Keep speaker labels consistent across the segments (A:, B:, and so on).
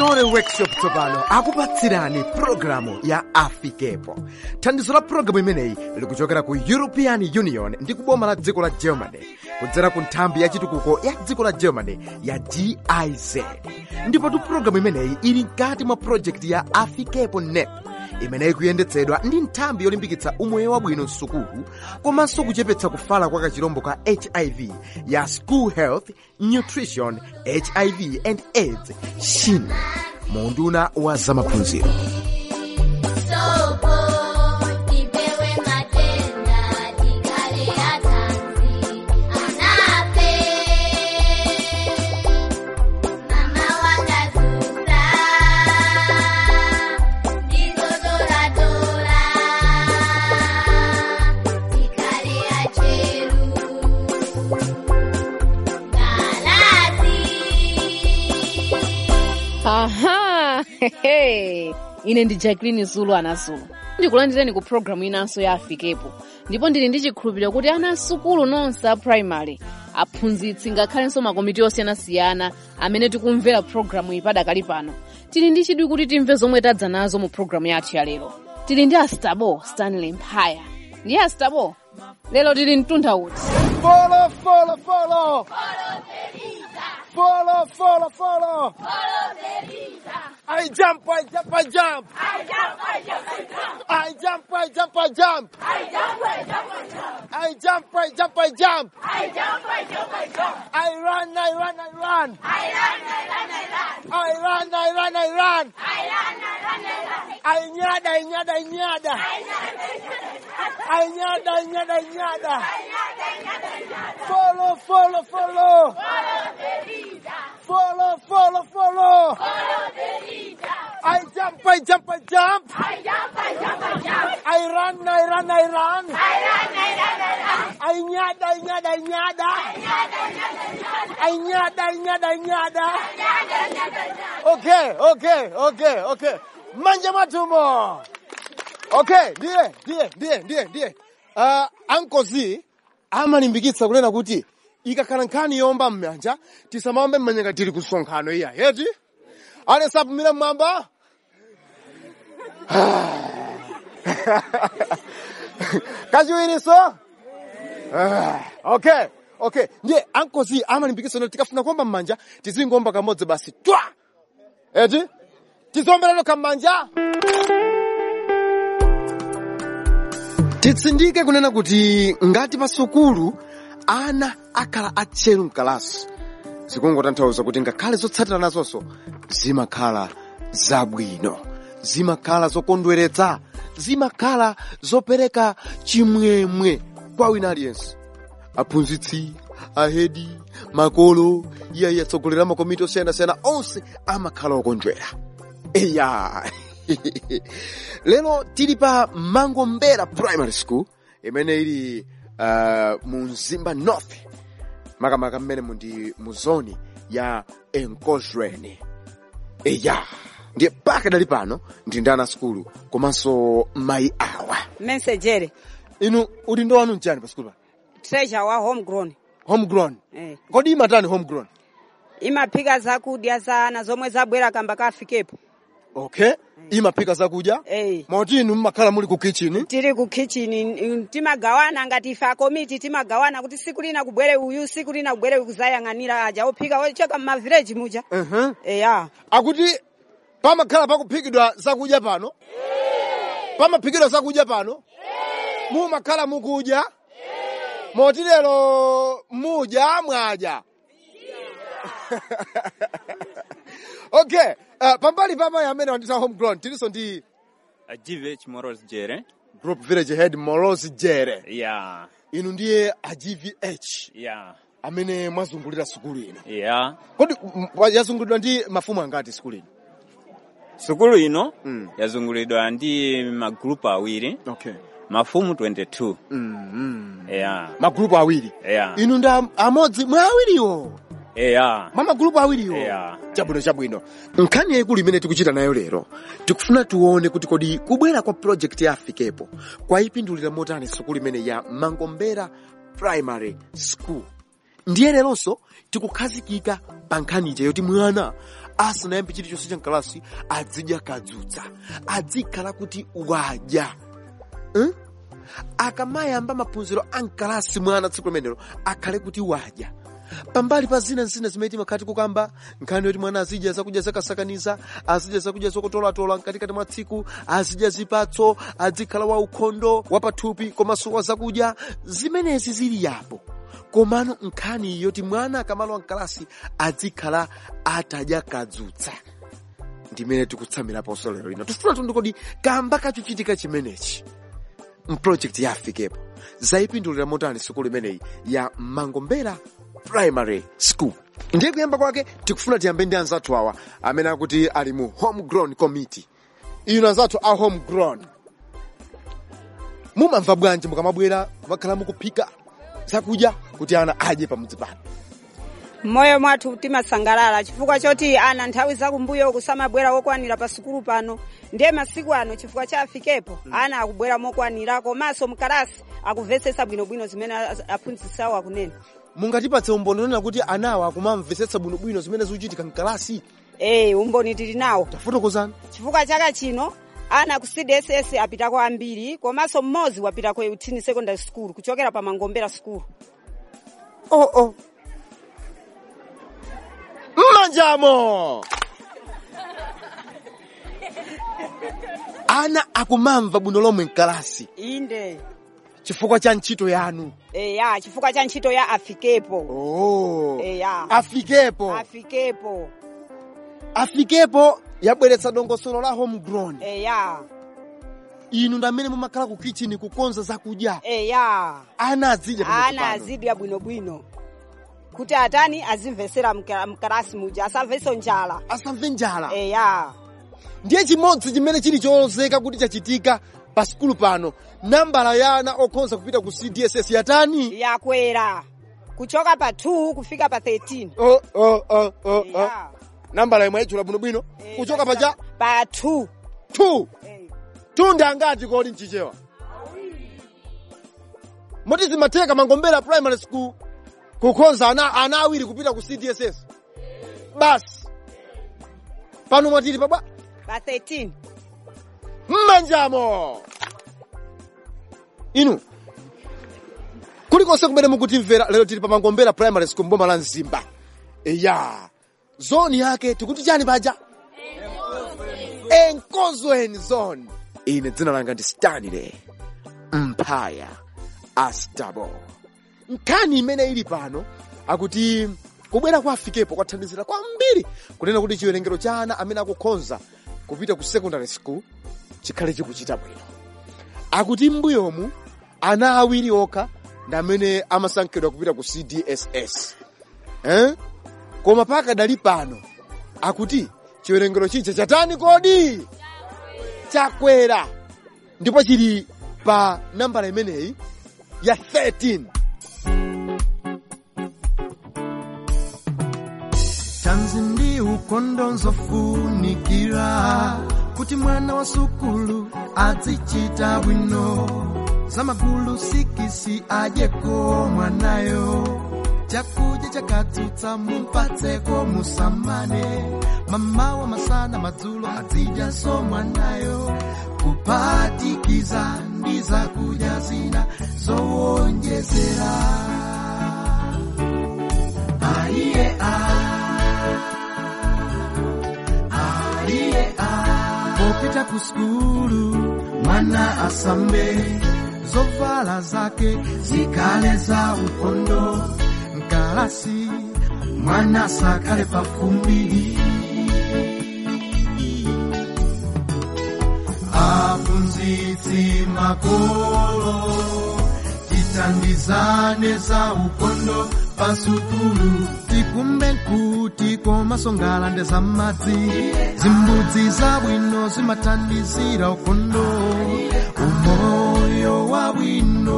A: chitore workshop tsopano akupatsirani pulogalamu ya afikepo thandizo la pulogalamu imeneyi likuchokera ku european union ndi kuboma la dziko la germany kudzera ku nthambi ya chitukuko ya dziko la germany ya giz ndipotu pulogalamu imeneyi ili mkati mwa projekti ya afikepo nep imeneyi kuyendetsedwa ndi nthambi yolimbikitsa umoyo wabwino msukulu komanso kuchepetsa kufala kwa kachirombo ka hiv ya school health nutrition hiv and aids shin munduna wa zamaphunziro
B: Sopo, tipewe matenda, tikale atanzi, anape. Mama wakazusa, ndizo dola dola, tikale acheru, galazi.
C: aha hehe. ine ndi jacqueline zulu anazulu ndikulandireni ku programu inanso ya afikepo ndipo ndili ndi chikhulupiriro kuti ana asukulu nonse a primary aphunzitsi ngakhalenso makomiti osiyanasiyana amene tikumvera programu iyi padakali pano tili ndi chidwi kuti timve zomwe tadza nazo mu programu yathu ya lero tili ndi astabo stanley mphaya ndiye astabo lero tili mtunda uti
A: Follow, follow, follow. Follow, follow, follow. I jump, I jump, I jump. I jump, I jump, I jump. I jump, I jump, I jump. I run, I run, I run. I run, I run, I run. I nyada, I nyada, I nyada. I nyada, I nyada, I nyada. Follow, follow, follow. Follow, follow, follow. I jump, I jump, I jump. I run, I run, I run. I nyada, I nyada, I nyada. I nyada, I nyada, I nyada. Okay, okay, okay, okay. Manje matumo. Okay, ndiye, ndiye, ndiye, ndiye, ndiye. Uh, Uncle Z amalimbikitsa kunena kuti ikakhala nkhani yomba m'manja tisamawombe m'manja tili kusonkhano iya yeti ale sapumira mmwamba kachiwiriso Ah, okay okay ndiye Uncle Z amalimbikitsa kuti tikafuna kuomba m'manja tizingomba kamodzi basi twa eti tizombera kam'manja titsindike kunena kuti ngati pa sukulu ana akhala atcheru mkalasi zikungotanthauza kuti ngakhale zotsatira nazonso zimakhala zabwino zimakhala zokondweretsa zimakhala zopereka chimwemwe kwa wina aliyense aphunzitsi ahedi makolo iyayi atsogolera makomiti osiyanasiyana onse amakhala okondwera eya lero tili pa mangombera primary school imene ili uh, mu mzimba north makamaka mmene mundi mu zoni ya enkozweni eya ndiye paka dali pano ndi ndi ana skulu komanso mayi awa
D: mensejere
A: inu udindo wanu mchani pa skulu pa
D: treasure wa homegrown
A: homegrown
D: eh.
A: kodi imatani homegrown
D: imaphika zakudya za ana zomwe zabwera kamba kafikepo
A: okay imaphika zakudya
D: eh.
A: moti inu mmakhala muli ku kitchen
D: tili ku kitchen timagawana ngati ife akomiti timagawana kuti siku lina kubwere uyu siku lina kubwere uyu kuzayang'anira aja ophika ochoka m'mavileji muja
A: uh-huh.
D: eya
A: akuti pamakhala pakuphikidwa zakudya pano pamaphikidwa zakudya pano mumakhala mukudya moti lero mudya mwadya okay uh, pambali pa mayi amene wandita homegrown tilinso ndi
E: a GVH Morals Jere.
A: group village head molos jere
E: Yeah,
A: inu ndiye a gvh
E: yeah,
A: amene mwazungulira sukulu ino
E: yeah.
A: kodi m- wa- yazungulidwa ndi mafumu angati sukulu ino
E: Sukulu ino
A: Mm.
E: yazungulidwa ndi magrupu awiri,
A: okay
E: mafumu 22.
A: mm, mm.
E: Yeah,
A: magrupu awiri
E: yeah,
A: inu ndi am- amodzi mwa awiriwo
E: yeah,
A: mwa magrupu awiriwo
E: Yeah.
A: chabwino chabwino nkhani yayikulu imene tikuchita nayo lero tikufuna tione kuti kodi kubwera kwa project ya afikepo kwayipindulira motani sukulu imene ya mangombera primary school ndiye leronso tikukhazikika pa nkhani ija yoti mwana asanayambe chilichonse cha mkalasi azidya kadzutsa adzikhala kuti wadya hmm? akamayamba maphunziro a mkalasi mwana tsiku limenelo akhale kuti wadya pambali pa zina zina zimene timakhati kukamba nkhani yoti mwana azidya zakudya zakasakaniza azidya zakudya zokutolatola mkatikati mwa tsiku azidya zipatso adzikhala wa ukhondo wapathupi komanso wa zakudya zimenezi zili yapo komano nkhani yoti mwana akamalowa mkalasi adzikhala atadya kadzutsa ndimene tikutsamiraponso lero lino tifuna tundikodi kamba kachuchitika chimenechi mprojekti ya afikepo zayipindulira motani sukulu imeneyi ya mangombera primary school ndiye kuyamba kwake tikufuna tiyambe ndi anzathu awa amene akuti ali mu homegrown committee inu anzathu a homegrown mumamva bwanji mukamabwera mumakhala mukuphika zakudya kuti ana adye pamudzi pano
D: mmoyo mwathu timasangalala chifukwa choti ana nthawi zakumbuyo kusamabwera wokwanira pa sukulu pano ndiye masiku ano chifukwa cha afikepo ana akubwera mokwanira komanso mkalasi akumvetsetsa bwinobwino zimene a- aphunzitsiwo akunena
A: mungatipatse umboni onena kuti anawa akumamvetsetsa bwinobwino zimene zikuchitika mkalasi
D: ee umboni tili nawo
A: tafotokozani
D: chifukwa chaka chino ana ku cdss apitako ambiri komanso mmodzi wapita ku eutini secondary school kuchokera pa mangombera school
A: oh oh mmanjamo ana akumamva bwino lomwe mkalasi
D: inde
A: chifukwa cha ntchito yanu
D: eya chifukwa cha ntchito ya afikepo
A: oh.
D: eya
A: afikepo
D: afikepo
A: afikepo yabweretsa dongosolo la homegrown
D: eya
A: inu ndi amene mumakhala ku kitchen kukonza zakudya
D: eya
A: ana azidya pamudzi
D: ana
A: pano.
D: azidya bwinobwino kuti atani azimvesera mka- mkalasi muja asamvenso njala
A: asamve njala
D: eya
A: ndiye chimodzi chimene chili cholozeka kuti chachitika pa sikulu pano nambala ya ana okhonza kupita ku cdss yatani
D: yakwera kuchoka pa 2 kufika pa 13
A: oh, oh, oh, oh, oh.
D: Eya.
A: nambala imwe yayitchula bwinobwino
D: Eh,
A: kuchoka pacha
D: pa 2
A: 2
D: Eh,
A: tunde angati kodi mchichewa moti zimatheka mangombera primary school kukhonza ana, ana awiri kupita ku cdss basi pano mwatili pabwa
D: pa 13
A: mmanjamo inu kulikonse kumene mukutimvera lero tili pa mangombera primary school mboma la mzimba eya zoni yake tikuti chani paja enkozweni zone ine dzina langa ndi stanley mphaya astabo nkhani imene ili pano akuti kubwera kwa afikepo kwathandizira kwambiri kunena kuti chiwerengero cha ana amene akukhonza kupita ku secondary school chikhale chikuchita bwino akuti m'mbuyomu ana awiri okha ndi amene amasankhidwa kupita ku cdss eh? koma pakadali pano akuti chiwerengero chija chatani kodi chakwera ndipo chili pa nambala imeneyi ya 13
F: tanzi ndi ukondo nzofunikira kuti mwana wa sukulu azichita bwino zamagulu sikisi adyeko mwanayo chakudya chakatsutsa mumpatseko musamane mamawa masana madzulo azidyanso mwanayo kuphatikiza ndi zakudya zina zowonjezera aiye aiye popita ku skulu mwana asambe zovala zake zikale za ukondo mkalasi mwana sakale pafumbi aphunzitsi makolo tithandizane za ukondo pasukulu tikumbe kuti komasongala ndi za madzi zimbudzi zabwino zimathandizira ukondo umoyo wabwino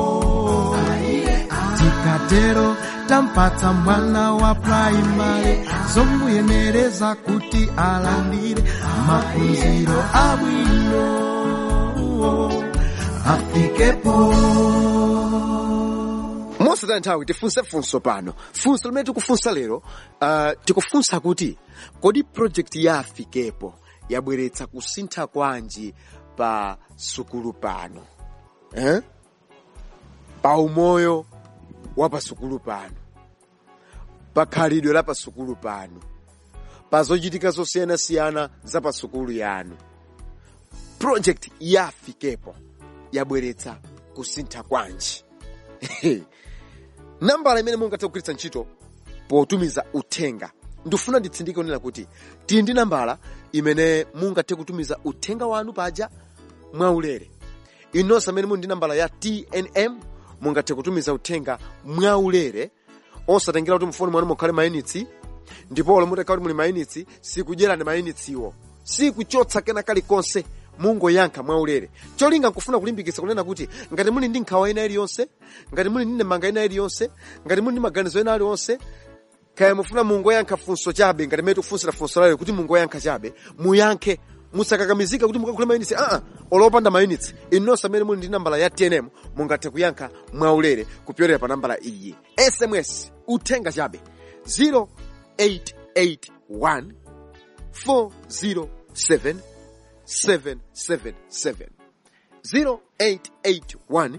F: tikatero tampatsa mwana wa praimari zomuyenereza kuti alandire maphunziro abwino afikepo
A: mosataya nthawi tifunse funso pano funso limene tikufunsa lero uh, tikufunsa kuti kodi project ya afikepo yabweretsa kusintha kwanji pa sukulu pano eh? pa umoyo wa pa sukulu pano pa khalidwe la pa sukulu pano pa zochitika zosiyanasiyana za pa sukulu yanu project ya afikepo yabweretsa kusintha kwanji nambala imene mungathe kugwiritsa ntchito potumiza uthenga ndifuna nditsindike kunena kuti tili ndi nambala imene mungathe kutumiza uthenga wanu paja mwaulere inonse amene muli ndi nambala ya tnm mungathe kutumiza uthenga mwaulere osatengera kuti mfoni mwanu mukhale mayinitsi ndipo olo mutakhala kuti muli mayinitsi sikudyerani mayinitsiwo sikuchotsa kena kalikonse mungoyankha mwaulere cholinga nkufuna kulimbikitsa kunena kuti ngati muli ndi nkhawa ina iliyonse ngati muli ndi ndemanga ina iliyonse ngati muli ndi maganizo ena aliwonse kaya mufuna mungoyankha funso chabe ngati mmene tikufunsira funso layo kuti mungoyankha chabe muyankhe musakakamizika kuti mukakhule mayinitsi aa olopanda mayinitsi inonse amene muli ndi nambala ya tnm mungathe kuyankha mwaulere kupyolera pa nambala iyi sms uthenga chabe 0881 407 777 0881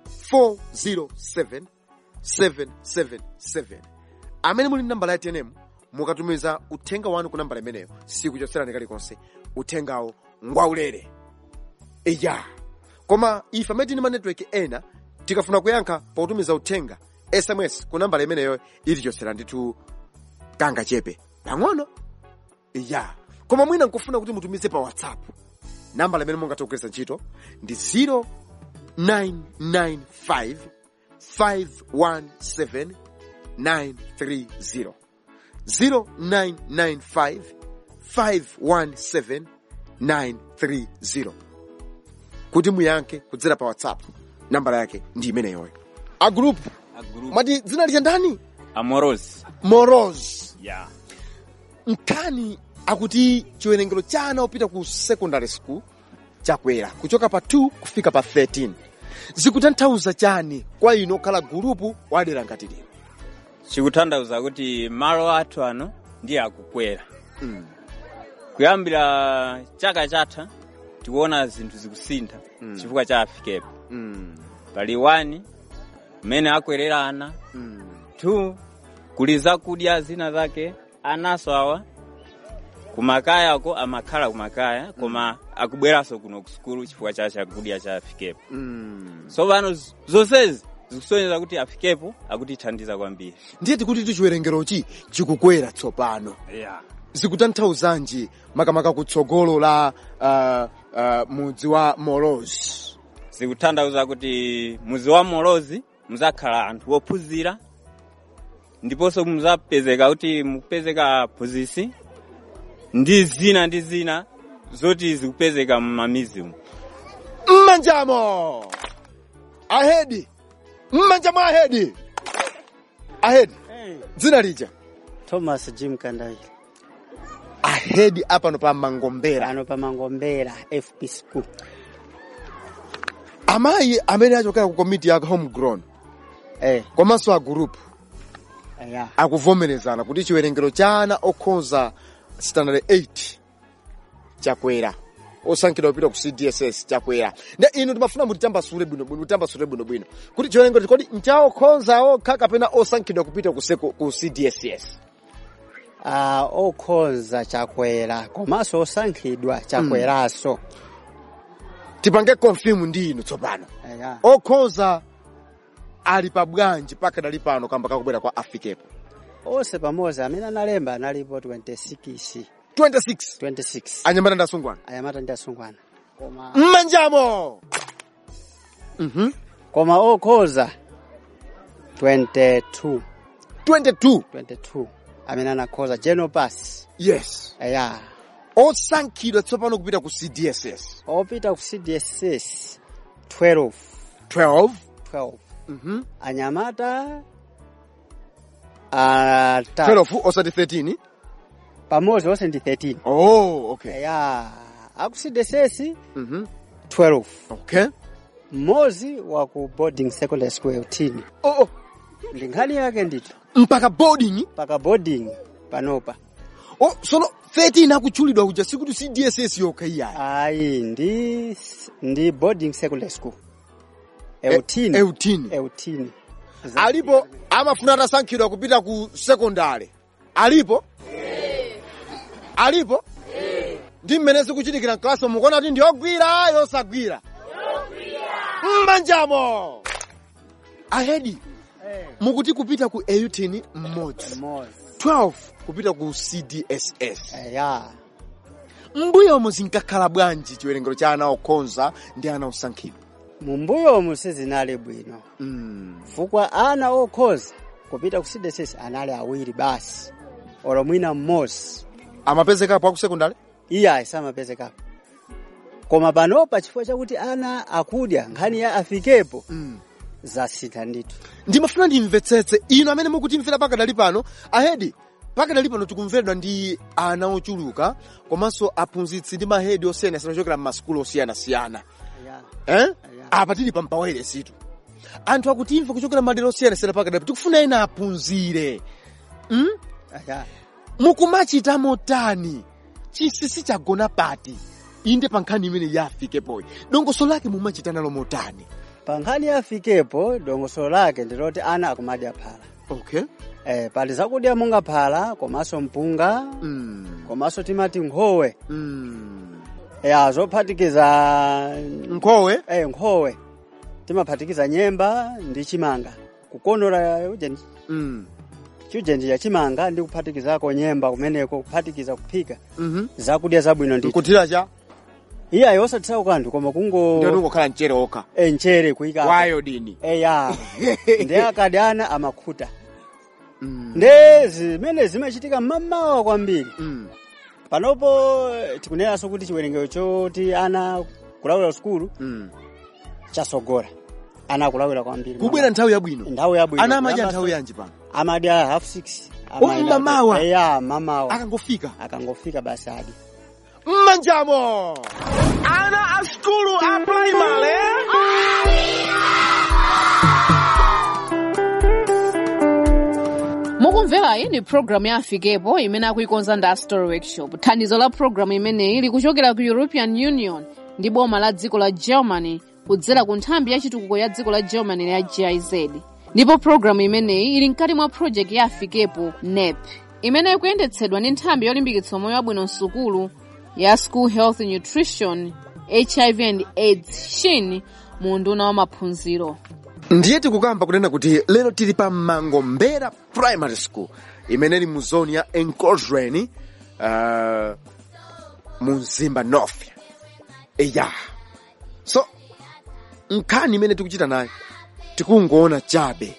A: 407 777 amene muli nambala ya tnm mukatumiza uthenga wanu ku nambala imeneyo sikuchotserani kalikonse uthengawo ngwaulere iya koma ife amene tili ma network ena tikafuna kuyankha potumiza uthenga sms ku nambala imeneyo itichotsera ndithu kanga chepe pang'ono iya koma mwina nkufuna kuti mutumize pa whatsapp nambala imene mungathe kugwiritsa ntchito ndi 0995 517 930 0995 517 930 kuti muyankhe kudzera pa whatsapp nambala yake ndi imeneyoyo a group
E: a group
A: mati dzina lija ndani
E: amoros
A: moros
E: yeah
A: nkhani akuti chiwerengero cha ana opita ku secondary school chakwera kuchoka pa 2 kufika pa 13 zikutanthauza chani kwa ino okhala gulupu wadera ngati lino
E: chikutanthauza kuti malo athu ano ndiye akukwera
A: Mm.
E: kuyambira chaka chatha tikuona zinthu zikusintha chifukwa cha afikepo
A: Mm.
E: pali 1 mmene akwerera ana
A: Mm.
E: 2 kuli zakudya zina zake anaso awa kumakayako amakhala kumakaya koma akubweranso kuno kusukulu chifukwa cha chakudya cha afikepo
A: Mm.
E: so pano z- zonsezi zikusonyeza kuti afikepo akutithandiza kwambiri
A: ndiye tikuti tu chiwerengerochi chikukwera tsopano
E: yeah.
A: zikutanthauzanji makamaka kutsogolo la uh, uh, mudzi wa moros
E: zikutanthauza kuti muzi wa molozi muzakhala anthu ophunzira ndiponso muzapezeka kuti mupezeka phunzisi ndi zina ndi zina zoti zikupezeka m'mamizi umu
A: mmanjamo ahedi mmanjamo ahedi ahedi dzina lija
G: thomas jim kandaili
A: ahedi apano pa mangombera
G: pano pa mangombera fp school
A: amayi amene achokera ku komiti ya homegrown
G: eh
A: komanso a group
G: ya
A: akuvomerezana kuti chiwerengero cha ana okhoza standard 8 chakwera osankhidwa kupita ku cdss chakwera nde inu timafuna mutitambasule bwinobwino mutitambasule bwinobwino kuti chiwerengero kodi nchaokhoza okha kapena osankhidwa kupita ku, seco- ku cdss
G: ah okhoza chakwera komanso osankhidwa chakweranso
A: tipange confirm ndi inu tsopano
G: ya
A: okhoza ali pa bwanji pakadali pano kamba kakubwera kwa afikepo
G: onse pamodzi amene analemba analipo 26
A: 26
G: 26
A: anyamata ndi asungwana
G: anyamata ndi asungwana koma
A: mmanjamo mhm
G: koma okhoza 22
A: 22
G: 22 amene anakhoza general pass
A: yes
G: ya
A: osankhidwa tsopano kupita ku cdss
G: opita ku cdss 12
A: 12
G: 12
A: mhm
G: anyamata ata
A: 12 osati 13
G: pamodzi onse ndi 13
A: oh okay
G: ya aku cdss
A: mhm
G: 12
A: okay
G: mmodzi wa ku boarding secondary school 18
A: oh, oh.
G: ndi nkhani yake ndithu
A: mpaka boarding
G: paka boarding panopa
A: oh, sono 13 akutchulidwa kuja sikuti si dss yokha iyayi
G: ayi ndi ndi boarding secondary school eutini
A: eutini
G: eutini
A: alipo amafuna atasankhidwa kupita ku sekondari alipo alipo ndi mmene zikuchitikira mklasi mukuona kuti ndiyogwira yosagwira mmanjamo ahedi mukuti kupita ku eutini mmodzi
G: mmodzi
A: 12 kupita ku cdss
G: ya
A: mbuyomo zinkakhala bwanji chiwerengero cha ana okhonza ndi ana osankhidwa
G: mumbuyomu sizinali bwino
A: mm.
G: fukwa ana okhoza kupita ku cdss anali awiri basi olo mwina mmodzi
A: amapezekapo aku sekondari
G: iye samapezekapo koma panopa chifukwa chakuti ana akudya nkhani ya afikepo
A: mm.
G: zasintha ndithu
A: ndimafuna ndimvetsetse ino amene mukutimvera pakadali pano ahedi pakadali pano tikumveredwa ndi ana ochuluka komanso aphunzitsi ndi mahedi osiyanasiyana ochokera m'masukulu osiyanasiyana eh? apa tili pa mpawere situ anthu akutimva kuchokera madera osiyanasiyana pakadali tikufuna ena aphunzire mm?
G: ya
A: mukumachita motani chinsinsi chagona pati inde pa nkhani imene yafikepoyi dongoso lake mumachita nalo motani
G: pa nkhani ya afikepo dongosolo lake ndiloti ana akumadya phala
A: okay
G: eh, pali zakudya monga phala komanso mpunga
A: mm.
G: komanso timati nkhowe
A: Mm.
G: ya zophatikiza
A: nkhowe
G: eh, nkhowe timaphatikiza nyemba ndi chimanga kukonora ujenji
A: mm.
G: chiujenji cha chimanga ndi kuphatikizako nyemba kumeneko kuphatikiza kuphika
A: mm
G: zakudya zabwino ndithu
A: nkutira cha
G: iyayi osatitsawo kanthu koma kungo
A: ndio ndingokhala mchere okha
G: eh, mchere kuyika
A: wayodini
G: eya ndi akadi ana amakhuta
A: mm.
G: nde zimene zimachitika mmamawa kwambiri
A: mm.
G: panopo eh, tikunenaso kuti chiwerengero choti ana kulawira sukulu
A: mm.
G: chasogora ana akulawira kwambiri
A: kubwera nthawi yabwino
G: nthawi yabwino
A: ana amadya
G: Kuyamba
A: nthawi
G: so-
A: yanji pano
G: amadya half six
A: Oh, mmamawa?
G: eya mamawa
A: akangofika
G: akangofika basi adi
A: mmanjamo ana a skulu a primary
C: mukumverayi ni programu ya afikepo imene akuikonza ndi story workshop thandizo la programu imeneyi likuchokera ku european union ndi boma la dziko la germany kudzera ku nthambi ya chitukuko ya dziko la germany ya giz ndipo programu imeneyi ili mkati mwa project ya afikepo nep imene ikuyendetsedwa ndi nthambi yolimbikitsa moyo wabwino msukulu ya school health nutrition hiv and aids shin mu unduna wa maphunziro
A: ndiye tikukamba kunena kuti lero tili pa mangombera primary school imene ili mu zoni ya enclosure uh, mu mzimba north eya so nkhani imene tikuchita nayo tikungoona chabe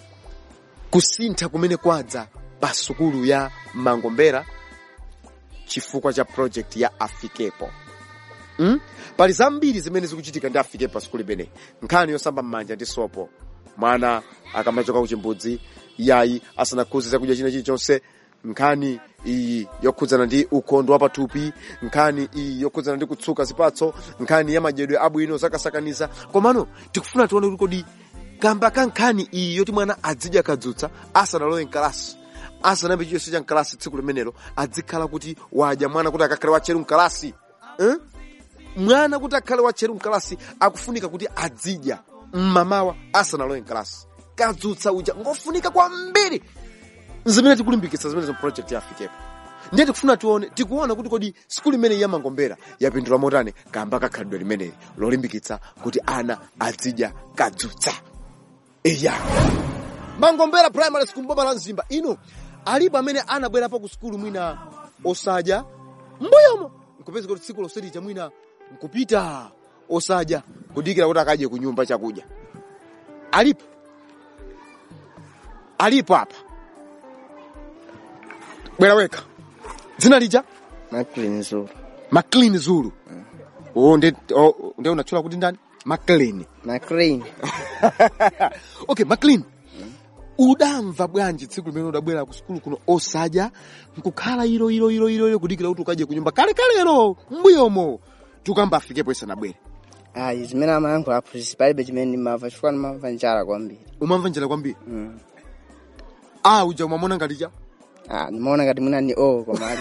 A: kusintha kumene kwadza pa sukulu ya mangombera chifukwa cha project ya afikepo mm? pali zambiri zimene zikuchitika ndi afikepo pa sukulu imeneyi nkhani yosamba m'manja ndi sopo mwana akamachoka kuchimbudzi yayi asanakhuze zakudya china chilichonse nkhani iyi yokhudzana ndi ukhondo wa pathupi nkhani iyi yokhudzana ndi kutsuka zipatso nkhani ya madyedwe abwino zakasakaniza komano tikufuna tione kuti kodi kamba ka nkhani iyi yoti mwana adzidya kadzutsa asanalowe mkalasi asanayambe chiyonse cha mkalasi tsiku limenelo adzikhala kuti wadya mwana kuti akakhale watcheru mkalasi eh? mwana kuti akhale watcheru mkalasi akufunika kuti adzidya mmamawa asanalowe mkalasi kadzutsa uja ngofunika kwambiri zimene tikulimbikitsa zimene project ya afikepo ndiye tikufuna tione tikuona kuti kodi sikulu imeneyi ya mangombera yapindula motani kamba kakhalidwe limeneli lolimbikitsa kuti ana adzidya kadzutsa eya mangombera primary school mboma la mzimba ino alipo amene anabwerapo ku sukulu mwina osadya mbuyomo nkupeza kuti tsiku loselicha mwina nkupita osadya kudikira kuti akadye ku nyumba chakudya alipo alipo apa bwera wekha dzina lija
H: Maclean Zulu.
A: maclean zulu oh, nde, oh, nde unatchula kuti ndani maclean
H: Maclean.
A: okay maclean udamva bwanji tsiku limene udabwera ku sukulu kuno osadya nkukhala ilo ilo ilo ilo ilo kudikira kuti ukadye ku nyumba kale kalero mbuyomo tikamba afikepo isanabwere
H: Ayi zimene amayankhula aphunzitsi palibe chimene ndimamva chifukwa ndimamva njala kwambiri.
A: umamva njala kwambiri
H: Mm.
A: a uja umamona ngati cha
H: Ah, nimaona ngati mwina ni o komali.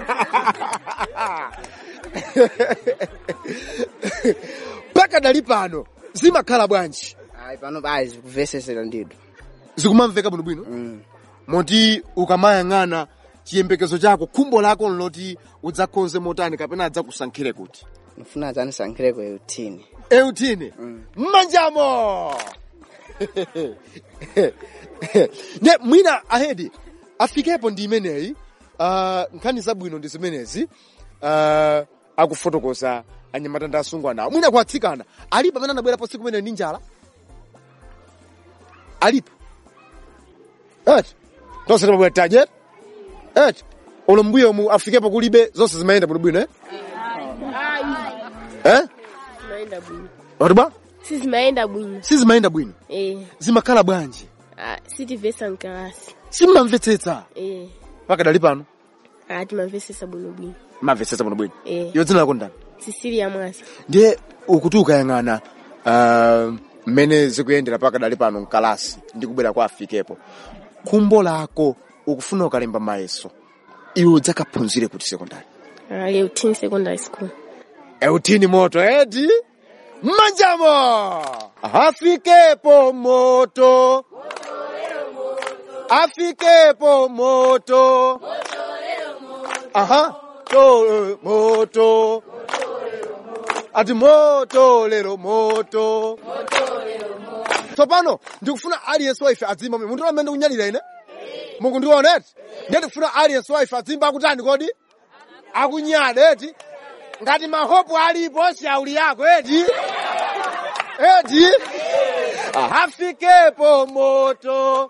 A: mpaka dali pano zimakhala bwanji
H: Ai pano bai zikuvesesera ndidu.
A: zikumamveka bwinobwino
H: Mm.
A: moti ukamayang'ana chiyembekezo chako khumbo lako nloti udzakonze motani kapena adzakusankhire kuti
H: Nifuna adzanisankhireko eutini.
A: eutini mmanjamo ne mwina ahedi afikepo ndi imeneyi uh, nkhani zabwino ndi zimenezi uh, akufotokoza anyamata ndi asungwana mwina kuatsikana alipo amene anabwerapo tsiku imene ndi njala alipo eti tonse timabwera tajet eti ulo mbuyo mu afikepo kulibe zonse zimayenda bwinobwino eh? eh?
I: zimaenda bwino
A: watiba
I: si zimaenda bwino
A: sizimayenda bwino
I: eh
A: zimakhala bwanji
I: ah, sitivesa mkalasi
A: simmamvetsetsa
I: eh
A: paka dali pano
I: ah, timamvesesa bwinobwino
A: mamvetsetsa bwinobwino
I: eh
A: iyo dzina lako ndani
I: sisilia mwasi
A: ndiye ukuti ukayang'ana ah, mmene zikuyendera paka dali pano mkalasi ndi kubwera kwa afikepo khumbo lako ukufuna ukalemba mayeso iwe udzakaphunzire kuti sekondari
I: ah, Leutini secondary school
A: eutini moto eti mmanjamo afikepo moto afikepo moto aha to moto ati moto lero moto tsopano ndikufuna aliyense waife adzimba mwe munthu amene ndikunyalira ine mukundiona eti ndiye ndikufuna aliyense waife adzimba akutani kodi akunyada eti ngati mahopu alipo shauli yako eti eti afikepo moto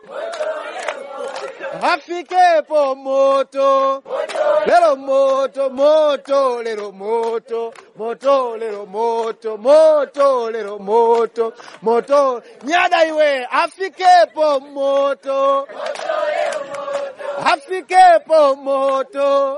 A: afikepo moto lero moto moto lero moto moto lero moto moto lero moto moto nyada iwe afikepo moto afikepo moto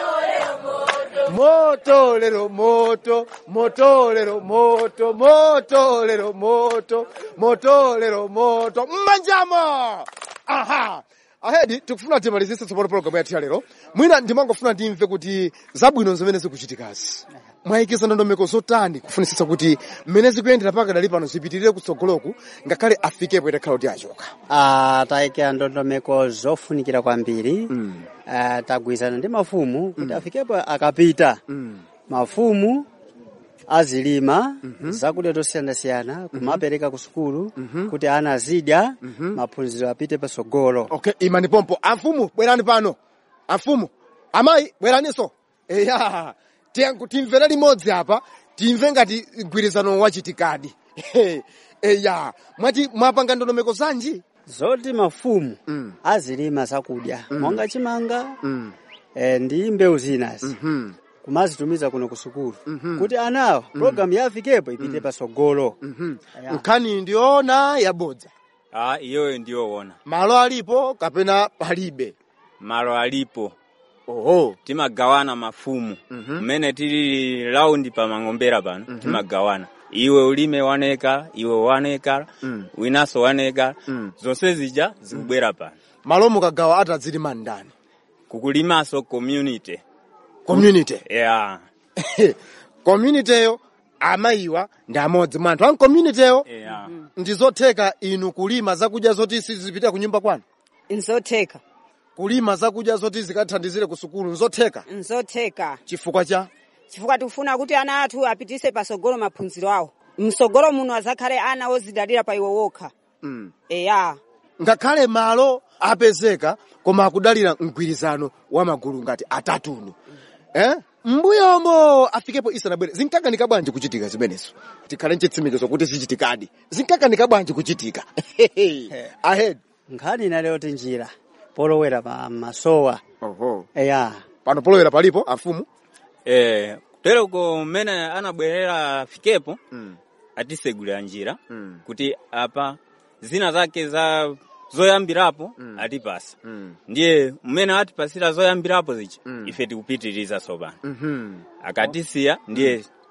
A: moto lero moto moto lero moto moto lero moto moto lero moto mmanjamo aha ahedi tikufuna timalizise tsopano programu yathu ya lero mwina ndimangofuna ndimve kuti zabwino zimene zikuchitikazi mwayikisa ndondomeko zotani kufunisisa kuti mmene zikuyendera paka dali pano zipitirire kutsogoloku ngakhale afikepo itakhala kuti achoka
G: Ah, tayikira ndondomeko zofunikira kwambiri Ah, tagwirizana ndi mafumu kuti afikepo akapita mafumu azilima zakudya zosiyanasiyana kumapereka ku sukulu kuti ana azidya maphunziro apite pasogolo
A: okay imani pompo amfumu bwerani pano amfumu amayi bweraninso eya tiyanku timvere limodzi apa timve ngati mgwirizano wachitikadi eya mwati mwapanga ndondomeko zanji
G: zoti mafumu
A: Mm.
G: azilima zakudya monga chimanga
A: mm.
G: eh, ndi mbewu zinazi
A: hmm.
G: kumazitumiza kuno ku sukulu kuti anawa programu ya afikepo ipite pasogolo Ya.
A: nkhani ndiona yabodza
E: ah, iyoyo ndiyoona
A: malo alipo kapena palibe
E: malo alipo
A: oho
E: timagawana mafumu
A: Mhm.
E: mmene tili laundi pa mang'ombera pano timagawana iwe ulime waneka iwe waneka
A: Mm.
E: winanso waneka
A: Mm.
E: zonse zija zikubwera pano
A: malo mukagawa atadzilima ndani
E: kukulimanso community
A: community
E: yeah.
A: communityyo amayiwa ndi amodzi mwa anthu a communityyo
E: Yeah.
A: ndizotheka inu kulima zakudya zoti sizipita ku nyumba kwanu
D: nzotheka
A: kulima zakudya zoti zikathandizire ku sukulu nzotheka
D: nzotheka
A: chifukwa cha
D: chifukwa tikufuna kuti ana athu apitise pasogolo maphunziro awo msogolo muno azakhale ana ozidalira pa iwo wokha
A: mm.
D: eya
A: ngakhale malo apezeka koma akudalira mgwirizano wa magulu ngati atatuno eh? mbuyomo afikepo isanabwere zinkakanika bwanji kuchitika zimenezo tikhale nchitsimikizo kuti zichitikadi zinkakanika bwanji kuchitika ahead
G: nkhani inaleyoti njira polowera pa masowa
A: oho
G: eya
A: pano polowera palipo afumu
E: Eh, kutereko mmene anabwerera afikepo
A: mm.
E: atisegulira njira
A: Mm.
E: kuti apa zina zake za zoyambirapo
A: Mm.
E: atipasa
A: Mm.
E: ndiye mmene atipasira zoyambirapo zichi
A: Mm.
E: ife tikupitiriza sopano
A: Mhm.
E: akatisiya ndiye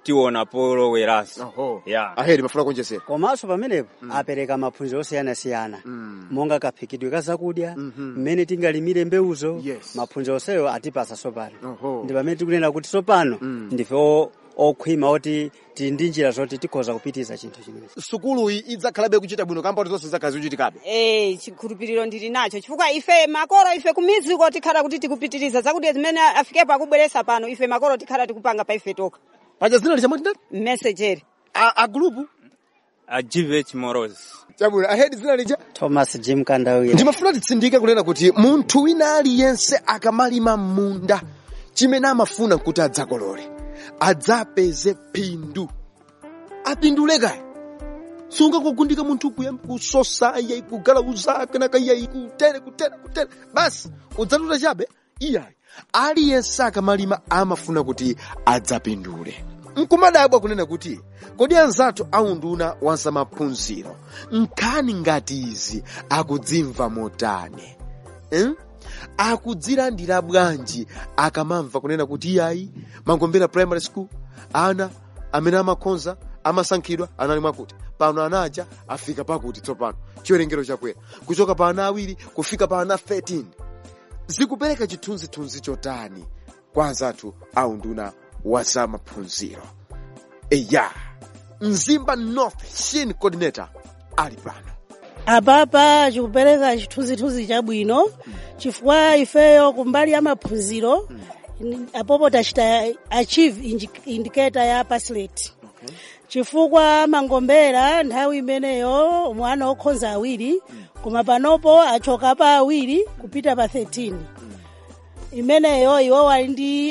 E: tiona poloweraso
A: Oho.
E: yeah.
A: aheri mafuna kuonjezera
G: komanso pamenepo apereka maphunziro osiyanasiyana monga kaphikidwe ka zakudya mmene tingalimire mbewuzo
A: Yes.
G: maphunziro onseyo atipasa sopano
A: Oho.
G: ndi pamene tikunena kuti sopano ndife o- okhwima oti tili ndi njira zoti tikhoza kupitiza chinthu chimenechi
A: sukuluyi idzakhalabe kuchita bwino kamba kuti zonse zakhazi kuchitikabe
D: Eh, chikhulupiriro ndili nacho chifukwa ife makolo ife kumiziko tikhala kuti tikupitiriza zakudya zimene afikepo akubweresa pano ife makolo tikhala tikupanga pa ife toka
A: paja zina lichamati ndani
D: mmesejeri
A: a, a gulupu
E: a gvh moros
A: chabwino ahedi zina lija
G: thomas jim kandawira
A: ndimafuna titsindike kunena kuti munthu wina aliyense akamalima munda chimene amafuna kuti adzakolole adzapeze phindu apindule kaya sungakugundika munthu kuyamba kusosa iyayi kugalauza kenaka iyayi kutere kutere kutere basi udzatuta chabe iyayi aliyense akamalima amafuna kuti adzapindule nkumadabwa kunena kuti kodi anzathu aunduna wanzamaphunziro nkhani ngati izi akudzimva motani eh? akudzilandira bwanji akamamva kunena kuti iyayi mangombera primary school ana amene amakhonza amasankhidwa anali mwakuti pano anaja afika pakuti tsopano chiwerengero chakwera kuchoka pa ana awiri kufika pa ana 13 zikupereka chithunzithunzi chotani kwa anzathu aunduna wa zamaphunziro eya mzimba north shin coordinator ali pano
J: apapa chikupereka chithunzithunzi chabwino chifukwa ifeyo kumbali ya maphunziro apopo tachita achieve indi- indicator ya paslet chifukwa mangombera nthawi imeneyo mwana okhonza awiri koma panopo achoka pa awiri kupita pa 13 imeneyo iwo wali ndi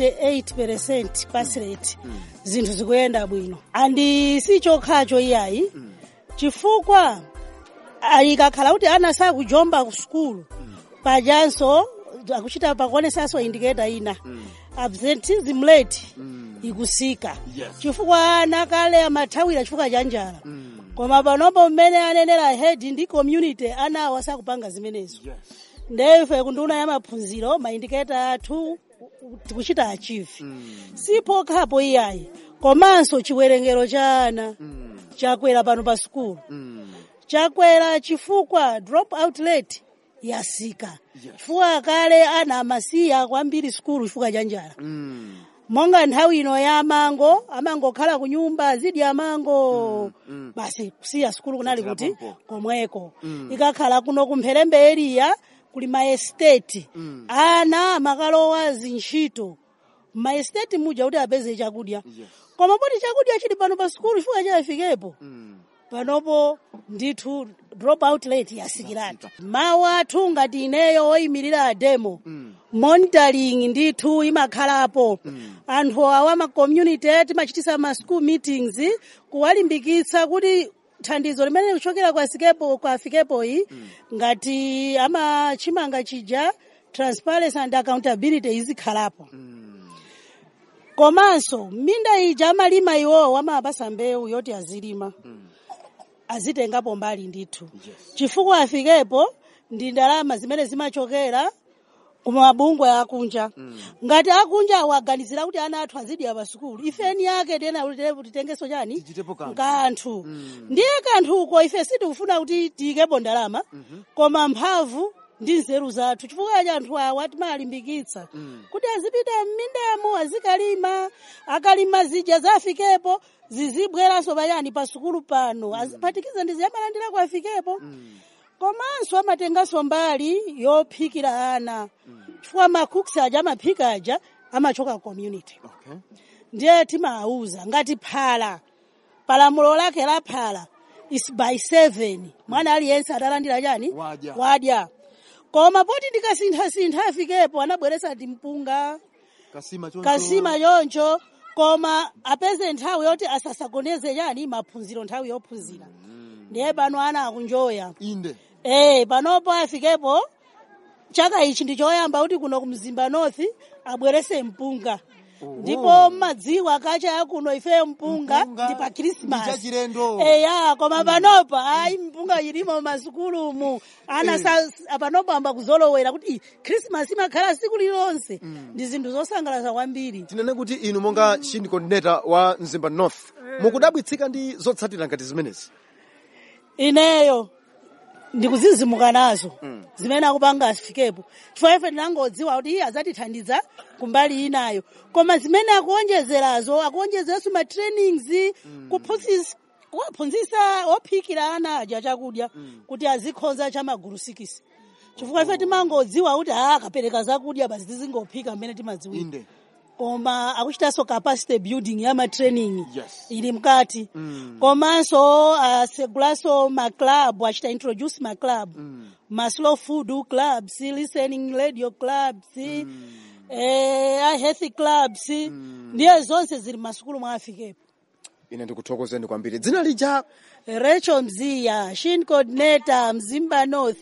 J: 88 pass rate zinthu zikuyenda bwino andi si chokhacho iyayi chifukwa ah, ikakhala kuti ana sakujomba ku sukulu pajanso akuchita pakuonesanso indiketa ina absentism rate ikusika chifukwa ana kale amathawira chifukwa cha njala koma panopo mmene anenera head ndi community anawo sakupanga zimenezo ndefe kunduna ya maphunziro maindiketa athu tikuchita achieve sipokhapo iyayi komanso chiwerengero cha ana chakwera pano pa sukulu chakwera chifukwa drop out rate yasika chifukwa kale ana amasiya kwambiri sukulu chifukwa cha njala monga nthawi ino ya mango amangokhala ku nyumba azidya mango basi kusiya sukulu kunali kuti komweko ikakhala kuno kumpherembe eriya kuli maesteti ana amakalowa zintchito maesteti muja kuti apeze chakudya koma poti chakudya chili pano pa sukulu chifukwa chayafikepo panopo ndithu drop out rate yasikiratu mawu athu ngati ineyo oyimirira demo monitoring ndithu imakhalapo anthu awa ma community timachitisa ma school meetings kuwalimbikitsa kuti thandizo limene likuchokera kwa sikepo kwa fikepoyi ngati amachimanga chija transparency and accountability izikhalapo komanso minda ija amalima iwowo amapasa mbewu yoti azilima azitengapo mbali ndithu chifukwa afikepo ndi ndalama zimene zimachokera kumabungwe akunja ngati akunja awaganizira kuti ana athu azidya pa sukulu ifeni yake tena kuti titengeso chani kanthu ndiye kanthuko ife sitikufuna kuti tiyikepo ndalama koma mphamvu ndi nzeru zathu chifukwa cha anthu awa timalimbikitsa kuti azipita m'mindamo azikalima akalima zija zafikepo zizibweranso pachani pa sukulu pano aziphatikiza ndi ziyamalandira ku afikepo komanso amatenganso mbali yophikira ana chifukwa makuks aja amaphika aja amachoka community ndiye timawuza ngati phala palamulo lake la phala is by seven mwana aliyense atalandira chani
A: Wadya.
J: wadya koma poti ndikasinthasintha afikepo anabweresa timpunga
A: kasima choncho
J: kasima choncho koma apeze nthawi yoti asasagoneze chani maphunziro nthawi yophunzira ndiye pano ana akunjoya
A: inde
J: Eh, panopo afikepo chaka ichi ndi choyamba kuti kuno ku mzimba north abwerese mpunga ndipo mmadziwa kacha yakuno ifeyo mpunga
A: Mpunga
J: ndi pa
A: ndi
J: krismas
A: chachilendo.
J: eya koma panopa ayi mpunga ilimo masukulumu ana sa panopa amba kuzolowera kuti "Ih, krismas imakhala siku lilonse ndi zinthu zosangalatsa kwambiri
A: tinene kuti inu monga shin coordinator wa mzimba north mukudabwitsika ndi zotsatira ngati zimenezi
J: ineyo ndikuzizimuka nazo zimene akupanga asifikepo chifukwa ife tinangodziwa kuti iye adzatithandiza kumbali inayo koma zimene akuonjezerazo akuonjezeranso ma trainings kuphunzitsa kuwaphunzitsa ophikira ana aja chakudya kuti azikhonza cha magulu sikisi chifukwa ife timangodziwa kuti a akapereka zakudya basi tizingophika mmene timadziwira
A: inde
J: koma akuchitanso capacity building ya matraining
A: Yes.
J: ili mkati komanso asegulanso maclub achita introduce maclub ma slow food clubs listening radio clubs eh, a healthy clubs ndiye zonse zili masukulu mwa afikepo
A: ine ndikuthokozeni kwambiri dzina lija
J: Rachel Mziya, Shin Coordinator, Mzimba North.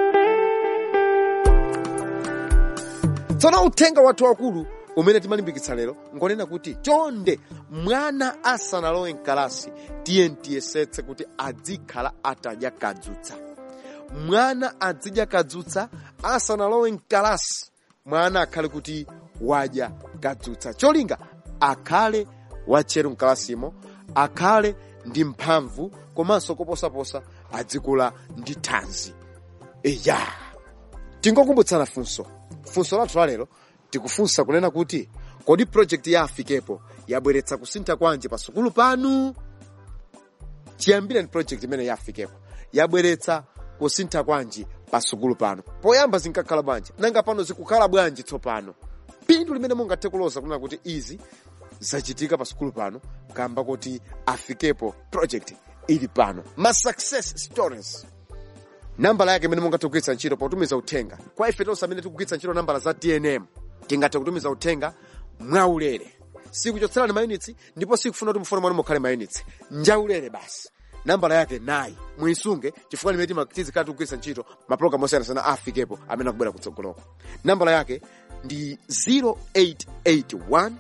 A: tsono uthenga wathu wakulu umene timalimbikitsa lero ngonena kuti chonde mwana asanalowe mkalasi tiye tiyesetse kuti adzikhala atadya kadzutsa mwana azidya kadzutsa asanalowe mkalasi mwana akhale kuti wadya kadzutsa cholinga akhale watcheru mkalasimo akhale ndi mphamvu komanso koposaposa adzikula ndi thanzi eya tingokumbutsana funso funso lathu la lero tikufunsa kunena kuti kodi project ya afikepo yabweretsa kusintha kwanji pa sukulu panu chiyambire ni project imene ya afikepo yabweretsa kusintha kwanji pa sukulu pano poyamba zinkakhala bwanji nanga pano zikukhala bwanji tsopano phindu limene mungathe kuloza kunena kuti izi zachitika pa sukulu pano kamba kuti afikepo project ili pano ma success stories nambala yake imene mungathe kugwiritsa ntchito potumiza uthenga kwa ife tonse amene tikugwiritsa ntchito nambala za tnm tingathe kutumiza uthenga mwaulere sikuchotserani mayunitsi ndipo sikufuna kuti mufone mwanu mukhale mayunitsi njaulere basi nambala yake nayi muyisunge chifukwa limene tima- tizikhala tikugwiritsa ntchito mapulogalamu osiyanasiyana afikepo amene akubwera kutsogoloko nambala yake ndi 0881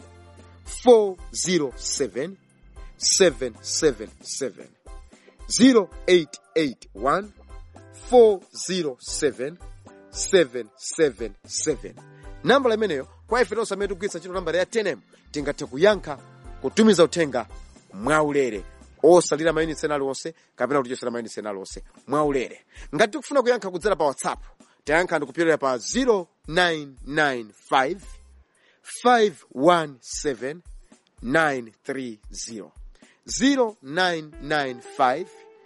A: 407 777 0881 407 777 nambala imeneyo kwa ife tonse amene tikugwiritsa ntchito nambala ya tnm tingathe kuyankha kutumiza uthenga mwaulere osalira mayunitsi ena aliwonse kapena kutichosera mayunitsi ena aliwonse mwaulere ngati tikufuna kuyankha kudzera pa whatsapp tayankhani kupyolera pa 0995 517 930 0995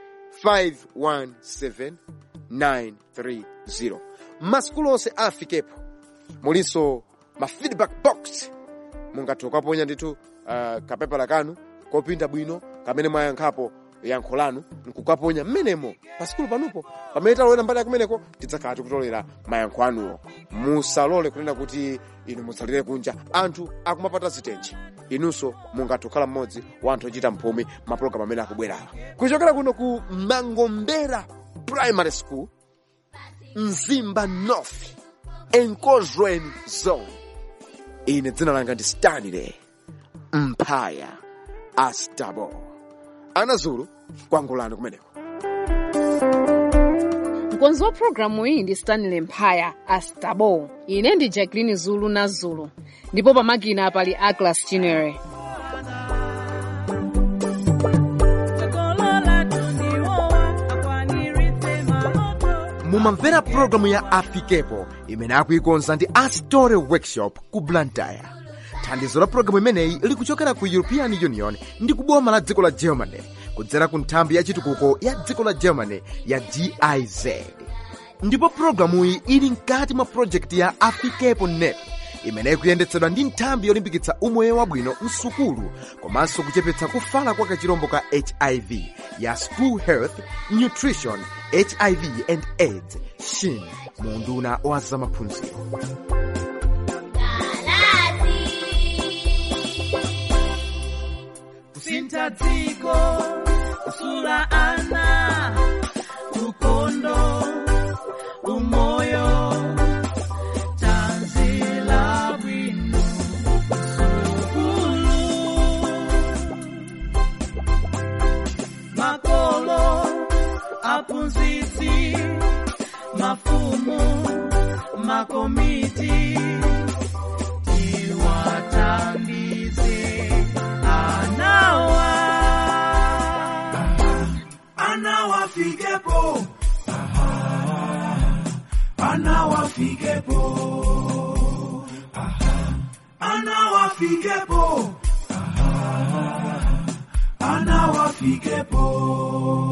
A: 517930 masukulu onse afikepo mulinso ma feedback box mungathe kukaponya ndithu uh, kapepala kanu kopinda bwino kamene mwayankhapo yankho lanu nkukaponya mmenemo pa sukulu panupo pamene talowera mbali yakumeneko tidzakhala tikutolera mayankho anuwo musalole kunena kuti inu musalire kunja anthu akumapata zitenje inunso mungathe kukhala mmodzi wa anthu ochita mphumi mapulogalamu amene akubwerawa kuchokera kuno ku mangombera primary school mzimba north enkozweni zone ine dzina langa ndi stanley mphaya astabo anazulu kwangulani kumeneko
C: mkonzi wa programu iyi ndi stanley mphaya astabo ine ndi jacqueline zulu na zulu ndipo pamakina pali aglas chinere
A: mumamvera pulogalamu ya afikepo imene akuikonza ndi astore workshop ku blantyre thandizo la pulogalamu imeneyi likuchokera ku european union ndi kuboma la dziko la germany kudzera ku nthambi ya chitukuko ya dziko la germany ya giz ndipo pulogalamuyi ili mkati mwa projekti ya afikepo net imeneyi kuyendetsedwa ndi nthambi yolimbikitsa umoyo wabwino msukulu komanso kuchepetsa kufala kwa kachirombo ka hiv ya school health nutrition hiv and aids shin munduna wa zamaphunziro
F: kusintha dziko kusula ana ukondo umoyo tanzila bwino mafumu makomiti tiwatandize anawa anawafikepo anawafikepo anawafikepo anawafikepo